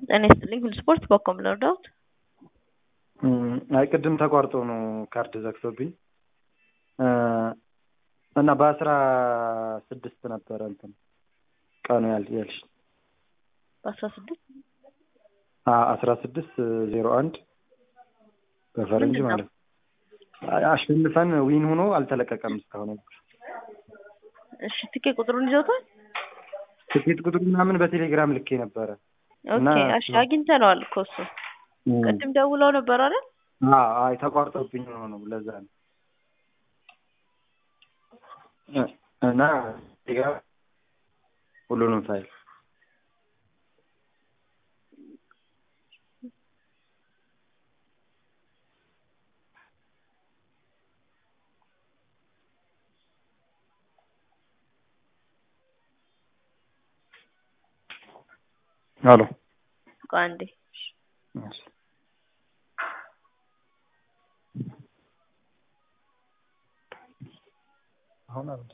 ጤና ይስጥልኝ ሁሉ ስፖርት በኮም ለርዳውት አይ ቅድም ተቋርጦ ነው ካርድ ዘግቶብኝ እና በአስራ ስድስት ነበረ እንትን ቀኑ ያል ያልሽ በአስራ ስድስት አስራ ስድስት ዜሮ አንድ በፈረንጅ ምንድን ነው? ማለት ነው። አሸንፈን ዊን ሆኖ አልተለቀቀም እስካሁን። እሺ ትኬት ቁጥሩን ይዘውታል? ትኬት ቁጥር ምናምን በቴሌግራም ልኬ ነበረ። እና- ኦኬ እሺ አግኝተነዋል እኮ እሱ ቅድም ደውለው ነበር አይደል? አዎ፣ አይ ተቋርጦብኝ ሆኖ ነው ለዛ ነው። እ- እና ቴሌግራም ሁሉንም ፋይል አሎ ቆይ አንዴ እሺ። አሁን አንድ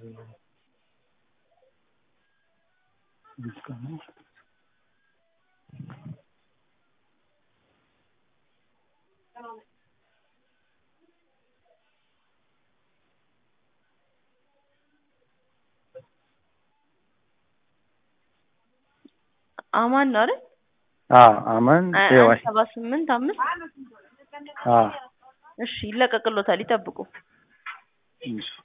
ዲስካውንት አማን ነው አይደል? አዎ አማን አ- ኤዋይ አንድ ሰባ ስምንት አምስት አዎ እሺ ይለቀቅሎታል ይጠብቁ። እሺ